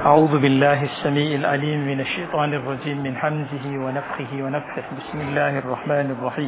أعوذ بالله السميع العليم من الشيطان الرجيم من حمزه ونفخه ونفخه بسم الله الرحمن الرحيم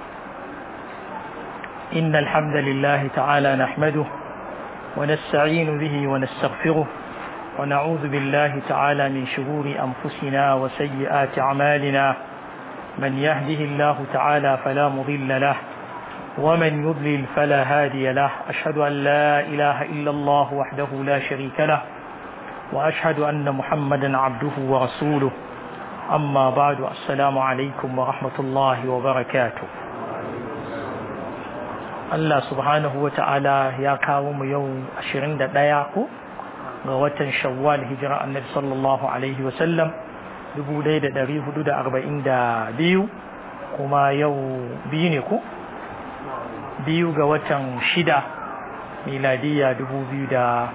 إن الحمد لله تعالى نحمده ونستعين به ونستغفره ونعوذ بالله تعالى من شرور أنفسنا وسيئات أعمالنا من يهده الله تعالى فلا مضل له ومن يضلل فلا هادي له أشهد أن لا إله إلا الله وحده لا شريك له وأشهد أن محمدا عبده ورسوله أما بعد السلام عليكم ورحمة الله وبركاته Allah subhanahu wa ta'ala ya kawo mu yau 21 ko ga watan shawwal hijira annabi sallallahu alaihi wasallam 1442 kuma yau biyu ne ko biyu ga watan shida miladiya 2021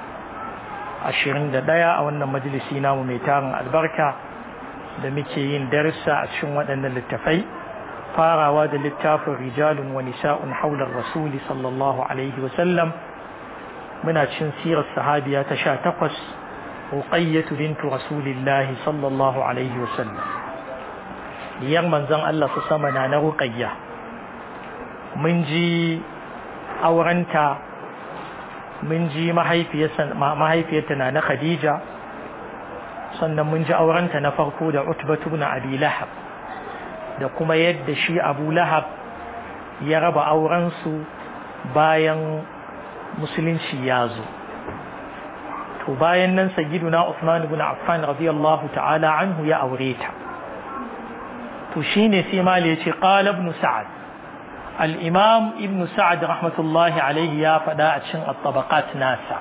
a wannan majalisi namu mai tarin albarka da muke yin darsa a cikin waɗannan littafai farawa da littafin rijalun wa nisa'un haular rasuli sallallahu alaihi wasallam muna cin sirar sahabiya ta sha takwas ruqayyatu bintu rasulillahi sallallahu alaihi wasallam diyar manzon Allah su sama na na ruqayya mun ji aurenta mun ji mahaifiyarta na na khadija sannan mun ji aurenta na farko da utbatu ibn abi lahab da kuma yadda shi abu lahab ya raba aurensu bayan musulunci ya zo to bayan nan sayyiduna Usman ibn Affan radiyallahu ta'ala anhu ya aure ta to shine sai mali yace qala ibn Sa'ad al-imam ibn Sa'ad rahmatullahi alayhi ya fada a cikin at-tabaqat nasa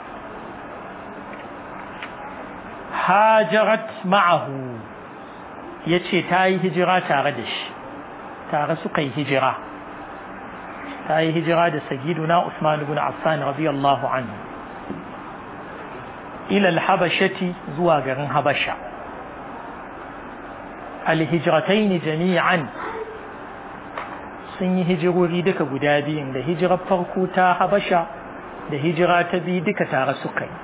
hajarat ma'ahu ya ce ta yi hijira tare da shi tare suka yi hijira ta yi hijira da sagiduna Usman ibn Affan radiyallahu anhu ila al-habashati zuwa garin Habasha al-hijratayn jami'an sun yi hijirori duka guda biyun da hijirar farko ta Habasha da hijira ta biyu duka tare suka yi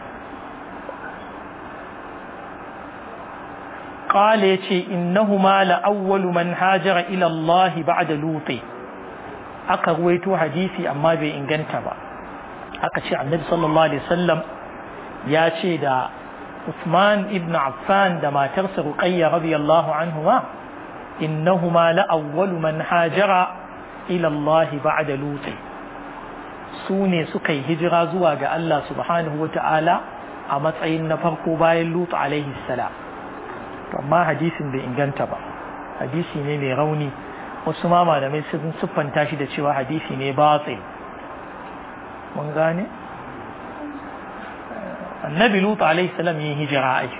قال يتي إنهما لأول من هاجر إلى الله بعد لوط aka ruwaito hadisi amma bai inganta ba aka ce annabi sallallahu alaihi wasallam ya ce da Uthman ibn Affan da matarsa Ruqayya radiyallahu anhuma innahuma la awwalu man hajara ila Allah ba'da Lut su ne suka yi hijira zuwa ga Allah subhanahu wata'ala a matsayin na farko bayan Lut alaihi salam amma hadisin bai inganta ba hadisi ne mai rauni wasu ma malamai sun siffanta shi da cewa hadisi ne batsil mun gane annabi lut alaihi salam yin hijira ai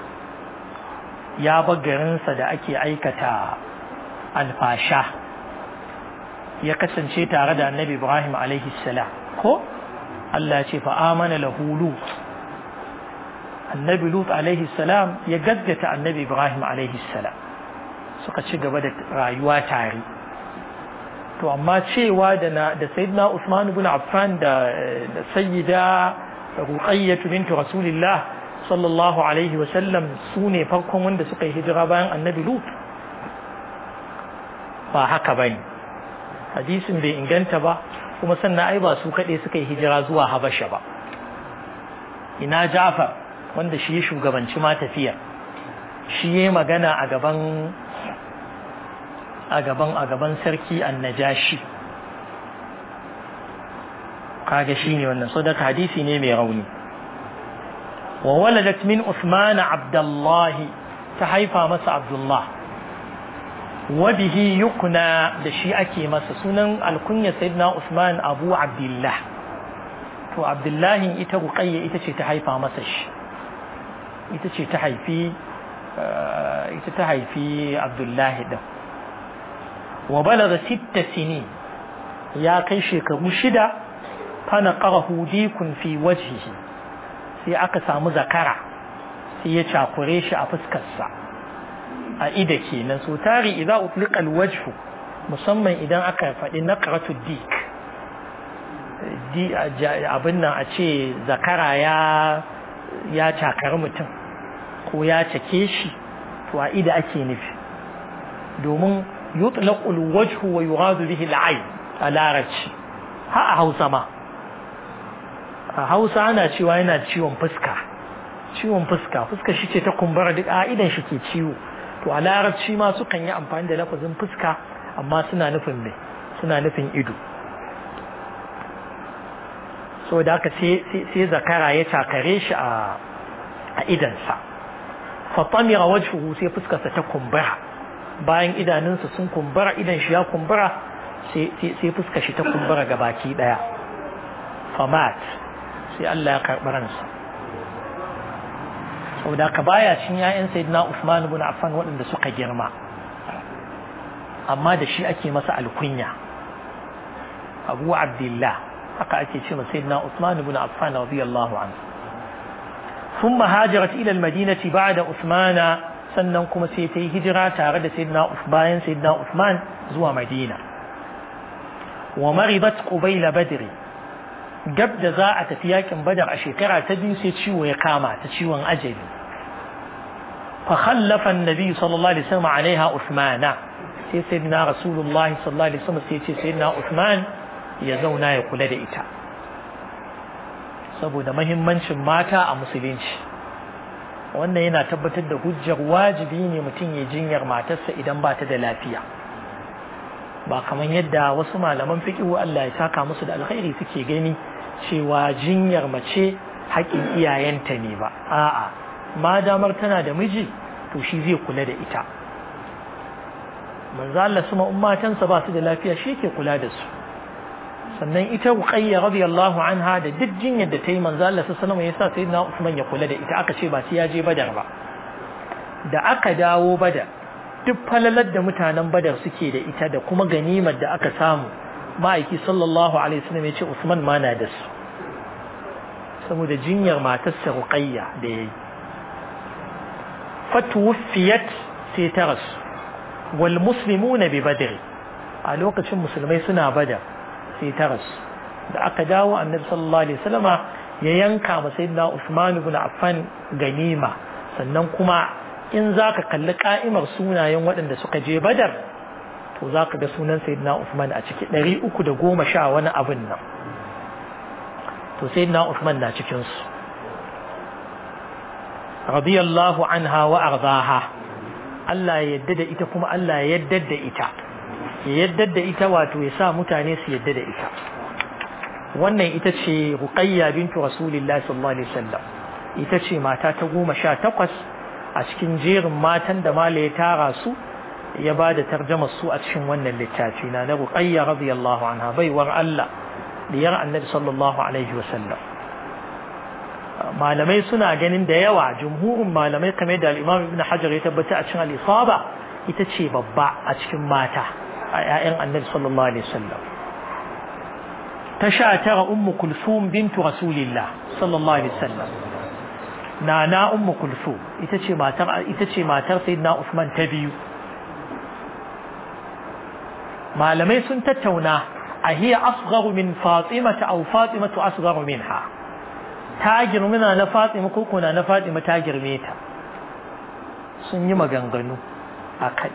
ya bar garinsa da ake aikata alfasha ya kasance tare da annabi ibrahim alaihi salam ko Allah ya ce fa amana lahu lut annabi lut alaihi salam ya gaggata annabi ibrahim alaihi salam suka ci gaba da rayuwa tare to amma cewa da na da sayyidina usman ibn affan da da sayyida ruqayyah bint rasulillah sallallahu alaihi wa sallam sune farkon wanda suka yi hijira bayan annabi lut ba haka bane hadisin bai inganta ba kuma sannan ai ba su kaɗai suka yi hijira zuwa habasha ba ina ja'far wanda shi ya shugabanci ma tafiya shi ya magana a gaban a gaban a gaban sarki annajashi kaga shi ne wannan sadaka hadisi ne mai rauni wa waladat min Usman Abdullah ta haifa masa Abdullah wa bihi yukna da shi ake masa sunan alkunya sayyidina Usman Abu Abdullah to Abdullahi ita Ruqayya ita ce ta haifa masa shi ita ce ta haifi ita ta haifi abdullahi din wa balaga sitta sini ya kai shekaru shida fana qarahu dikun fi wajhihi sai aka samu zakara sai ya cakure shi a fuskarsa a ida kenan so tari idan utliqa alwajhu musamman idan aka faɗi naqratu dik abin nan a ce zakara ya ya cakari mutum ko ya cake shi to a ida ake nufi domin yutlaqu alwajhu wa yuradu bihi al'ayn a larabci ha a Hausa ma a Hausa ana cewa yana ciwon fuska ciwon fuska fuska shi ce ta kumbura duk a idan shi ke ciwo to a larabci ma sukan yi amfani da lafazin fuska amma suna nufin me suna nufin ido so da aka sai zakara ya takare shi a idansa fatamira wajhuhu sai fuskarsa ta kumbura bayan idanunsa sun kumbura idan shi ya kumbura sai fuskar shi ta kumbura ga baki daya famat sai Allah ya karɓi ransa saboda ka baya cin ya'yan sayyidina Usman ibn Affan waɗanda suka girma amma da shi ake masa alkunya Abu Abdullah haka ake ce masa sayyidina Usman ibn Affan radiyallahu anhu ثم هاجرت إلى المدينة بعد عثمان sannan kuma sai ta yi hijira tare da sayyidina bayan sayyidina Uthman zuwa Madina wa maribat qubayla badri gab da za a tafi yakin badar a shekara ta biyu sai ciwo ya kama ta ciwon ajali fa khallafa annabi sallallahu alaihi wasallam alaiha Uthmana sai sayyidina Rasulullah sallallahu alaihi wasallam sai ce sayyidina Uthman ya zauna ya kula da ita saboda mahimmancin mata a musulunci wannan yana tabbatar da hujjar wajibi ne mutum ya jinyar matarsa idan ba ta da lafiya ba kamar yadda wasu malaman fiƙihu Allah ya saka musu da alkhairi suke gani cewa jinyar mace haƙin iyayenta ne ba a'a ma damar tana da miji to shi zai kula da ita manzo Allah suma ummatansa ba su da lafiya shi ke kula da su sannan ita Ruqayya radiyallahu anha da duk jinyar da ta yi manzo Allah sallallahu alaihi wasallam yasa sayyidina Usman ya kula da ita aka ce ba sai ya je Badar ba da aka dawo Badar duk falalar da mutanen Badar suke da ita da kuma ganimar da aka samu ma'aiki sallallahu alaihi wasallam ya ce Usman ma na da su saboda jinyar matarsa Ruqayya da yayi fatuwfiyat sai ta rasu wal muslimuna bi badr a lokacin musulmai suna badar sai ta rasu da aka dawo annabi sallallahu alaihi wasallama ya yanka ma sayyidina Usman ibn Affan ganima sannan kuma in zaka kalli ka'imar sunayen waɗanda suka je Badar to zaka ga sunan sayyidina Usman a ciki 310 sha wani abin nan to sayyidina Usman na cikin su radiyallahu anha wa ardaha Allah ya yadda da ita kuma Allah ya yadda da ita ya yadda da ita wato ya sa mutane su yadda da ita wannan ita ce ruqayya bintu rasulillahi sallallahu alaihi wasallam ita ce mata ta goma sha takwas a cikin jerin matan da mala ya tara su ya ba da tarjama su a cikin wannan littafi na na ruqayya radiyallahu anha baiwar Allah diyar annabi sallallahu alaihi wasallam malamai suna ganin da yawa jumhurin malamai kamar da al-imam ibn hajar ya tabbata a cikin al-isaba ita ce babba a cikin mata a 'ya'yan annabi sallallahu alaihi wasallam ta sha tara ummu kulsum bintu rasulillah sallallahu alaihi wasallam nana ummu kulsum ita ce matar ita ce matar sayyidina usman ta biyu malamai sun tattauna a hiya asgharu min fatimata aw fatimatu asgharu minha ta girmina na fatima ko kuna na fatima ta girme ta sun yi maganganu a kai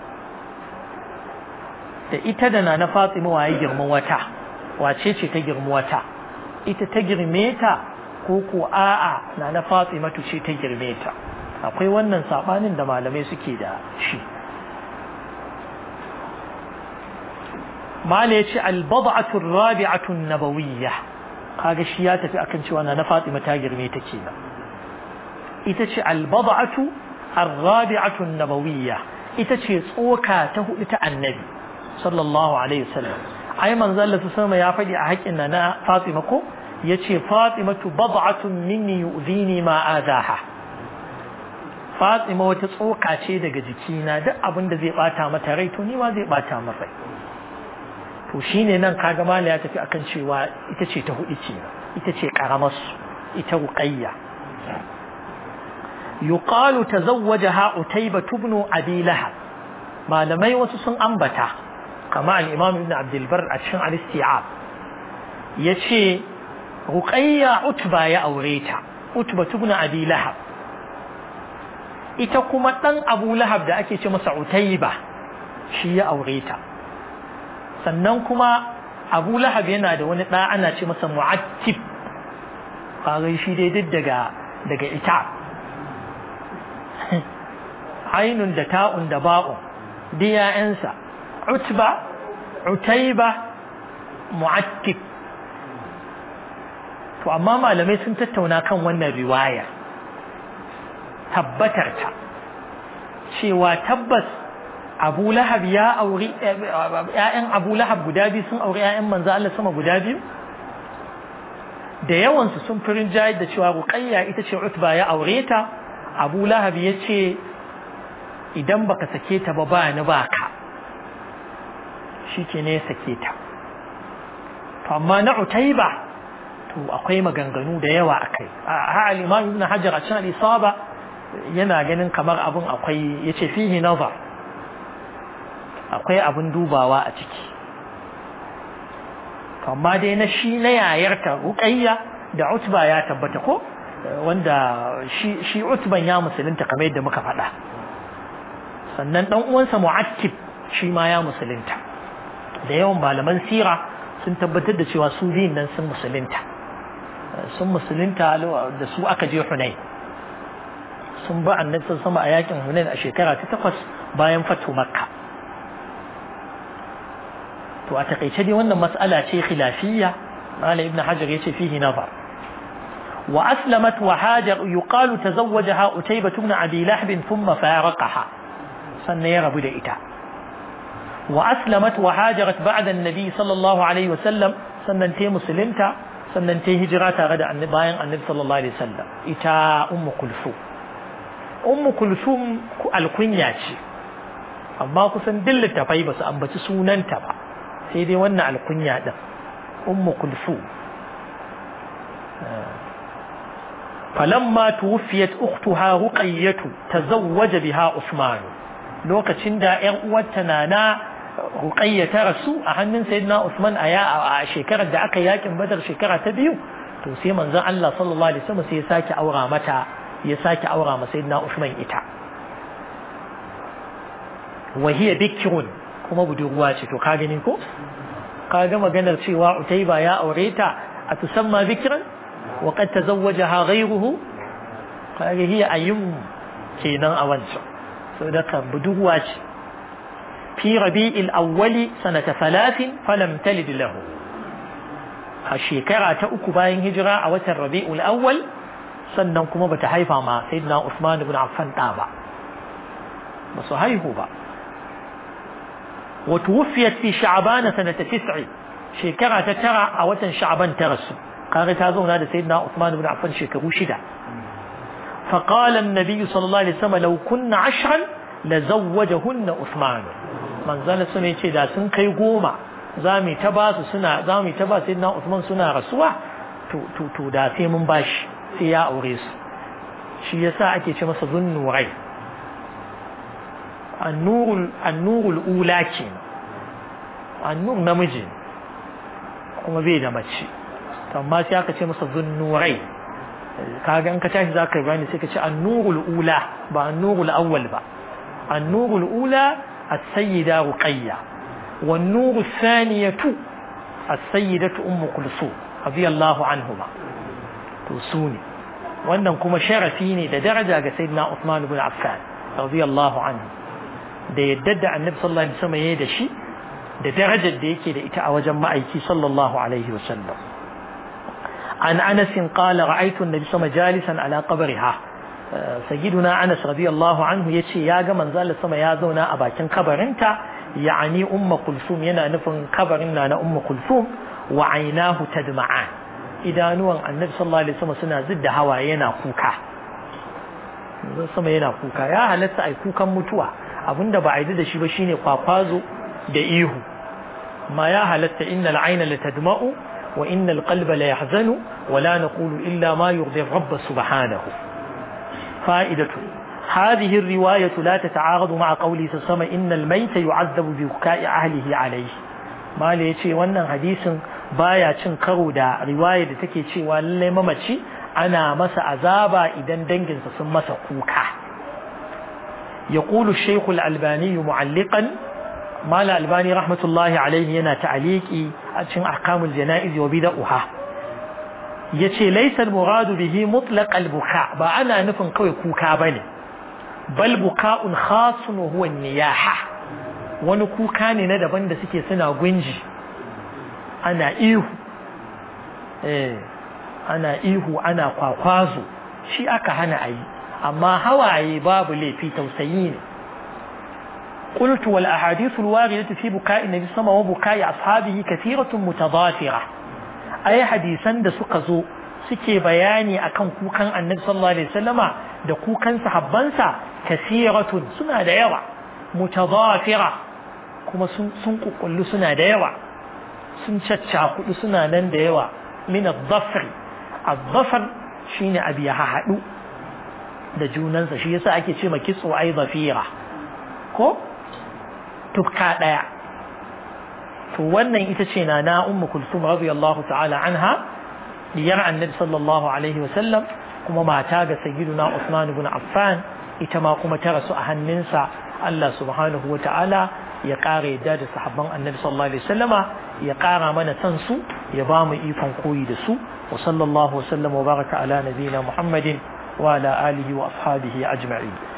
da ita da na na fatima waye girma wata wace ce ta girma wata ita ta girme ta ko ko a'a na na fatima ce ta girme ta akwai wannan sabanin da malamai suke da shi mala ya ce albada'atu rabi'atu nabawiyya kaga shi ya tafi akan cewa na na fatima ta girme ta kenan ita ce albada'atu الرابعة النبوية itace tsoka ta hudu ta annabi sallallahu alaihi wasallam ai manzo Allah sama ya faɗi a haƙin na na Fatima ko yace Fatimatu bad'atun minni yu'zini ma adaha Fatima wata tsoka ce daga jikina duk abin da zai bata mata rai to ni ma zai bata mata rai to shine nan kaga mala ya tafi akan cewa ita ce ta hudu ce ita ce karamar ita ruqayya yuqalu tazawwajaha utayba ibn abi lahab malamai wasu sun ambata kama al-imam ibn abd al-bar a cikin al-isti'ab yace ruqayya utba ya aure ta utba ibn abi lahab ita kuma ɗan abu lahab da ake ce masa utaiba shi ya aure ta sannan kuma abu lahab yana da wani ɗa ana ce masa mu'attib kaga shi dai duk daga daga ita ainun da ta'un da ba'un duk ya'yansa utba utaiba mu'attib to amma malamai sun tattauna kan wannan riwaya tabbatar ta cewa tabbas abu lahab ya auri ‘ya'yan abu lahab guda biyu sun auri ‘ya'yan manzo Allah sama guda biyu da yawansu sun fi rinjayar da cewa ruqayya ita ce utba ya aure ta abu lahab ya ce idan baka sake ta ba ba ni baka shi ke ne sake ta to amma na utaiba to akwai maganganu da yawa akai a al-imam ibn hajar a cikin al-isaba yana ganin kamar abun akwai yace fihi nazar akwai abun dubawa a ciki amma dai na shi na yayarta ruqayya da utba ya tabbata ko wanda shi shi utban ya musulunta kamar yadda muka faɗa sannan dan uwansa mu'attib shi ma ya musulunta da yawan malaman sira sun tabbatar da cewa su biyun nan sun musulunta sun musulunta da su aka je Hunain sun ba annabi sama a yakin Hunain a shekara ta takwas bayan fatu Makka to a takaice dai wannan mas'ala ce khilafiyya Malam Ibn Hajar yace fihi nazar wa aslamat wa hajar yuqalu tazawwajaha Utaybah ibn Abi Lahb thumma faraqaha sannan ya rabu da ita wa aslamat wa hajarat ba'da an-nabi sallallahu alaihi wasallam sannan ta musulunta sannan ta hijira tare da annabi bayan annabi sallallahu alaihi wasallam ita ummu kulsum ummu kulsum alkunya ce amma kusan duk littafai ba su ambaci sunanta ba sai dai wannan alkunya din ummu kulsum falamma tuwfiyat ukhtuha ruqayyatu tazawwaja biha usman lokacin da ƴan uwarta nana ruqayya ta rasu a hannun sayyidina usman a shekarar da aka yakin badar shekara ta biyu to sai manzon Allah sallallahu alaihi wasallam sai ya sake aura mata ya sake aura ma sayyidina usman ita wa hiya bikrun kuma budurwa ce to ka gani ko ka ga maganar cewa utayba ya aure ta a tusamma bikran wa qad tazawwajaha ghayruhu kaga hiya ayyum kenan a wancan saboda ka budurwa ce fi rabi'il awwali sanata thalathin falam talid lahu a shekara ta uku bayan hijira a watan rabi'ul awwal sannan kuma bata haifa ma sayyidina Usman ibn Affan da ba ba su haihu ba وتوفيت في شعبان سنة تسع شكرا تترى أوتا شعبان ترسو قال تازون هذا سيدنا عثمان بن عفان شكرو شدا فقال النبي صلى الله عليه وسلم لو كن عشرا لزوجهن عثمان من زال سنة يتشي سن كي قوما زامي تباس سنة زامي تباس سيدنا عثمان سنة رسوة تو تو تو دا في من باش سيا أوريس شي يسا أكي شمس ظن وغير annurul annurul ula ke annur namiji kuma bai da mace amma sai aka ce masa zunnurai kaga in ka tashi zaka bani sai ka ce annurul ula ba annurul awwal ba annurul ula as-sayyida ruqayya wan nuru thaniyatu as-sayyidatu ummu kulsum radiyallahu anhuma to sune wannan kuma sharafi ne da daraja ga sayyidina Uthman ibn Affan radiyallahu anhu da yadda da annabi sallallahu alaihi wasallam yayi da shi da darajar da yake da ita a wajen ma'aiki sallallahu alaihi wasallam an Anas qala ra'aytu an-nabi sama jalisan ala qabriha sayyiduna Anas radiyallahu anhu yace ya ga manzo Allah sama ya zauna a bakin kabarinta yani ummu kulsum yana nufin kabarin na na ummu kulsum wa aynahu tadma'an idanuwan annabi sallallahu alaihi wasallam suna zidda hawaye yana kuka manzo sama yana kuka ya halatta ai kukan mutuwa abinda ba a yi da shi ba shine kwakwazo da ihu ma ya halatta innal ayna la tadma'u wa innal qalba la yahzanu wa la naqulu illa ma yurdi rabb subhanahu fa'idatu هذه الرواية لا تتعارض مع قوله سسما إن الميت يعذب ببكاء أهله عليه ما ليتي wannan hadisin baya cin karo da riwaya da take cewa lallai mamaci ana masa azaba idan danginsa sun masa kuka يقول الشيخ الألباني معلقا ما الألباني رحمة الله عليه ينا تعليقي أتشن أحكام الجنائز وبدأها يتي ليس المراد به مطلق البكاء بأنا نفن قوي كوكا بني بل بكاء خاص وهو النياحة wani kuka ne na daban da suke suna gunji ana ihu eh ana ihu ana kwakwazo shi aka hana a yi amma hawaye babu laifi tausayi ne قلت والأحاديث الواردة في بكاء النبي صلى الله عليه وسلم وبكاء أصحابه كثيرة متضافرة أي حديثا da suka zo suke bayani akan kukan annabi sallallahu alaihi wasallama da kukan sahabbansa kasiratun suna da yawa mutadafira kuma sun sun kukullu suna da yawa sun caccakudu suna nan da yawa min ad-dhafr ad-dhafr shine abi ya hadu da junansa shi yasa ake ce ma kitso ai dhafira ko tukka daya to wannan ita ce na na ummu kulsum radiyallahu ta'ala anha diyar annabi sallallahu alaihi wa sallam kuma mata ga sayyiduna Usman ibn Affan ita ma kuma ta rasu a hannunsa Allah subhanahu wa ta'ala ya ƙara yadda da sahabban annabi sallallahu alaihi wasallama ya ƙara mana san su ya ba mu ikon koyi da su wa sallallahu wa sallam wa baraka ala nabiyina Muhammadin wa ala alihi wa ashabihi ajma'in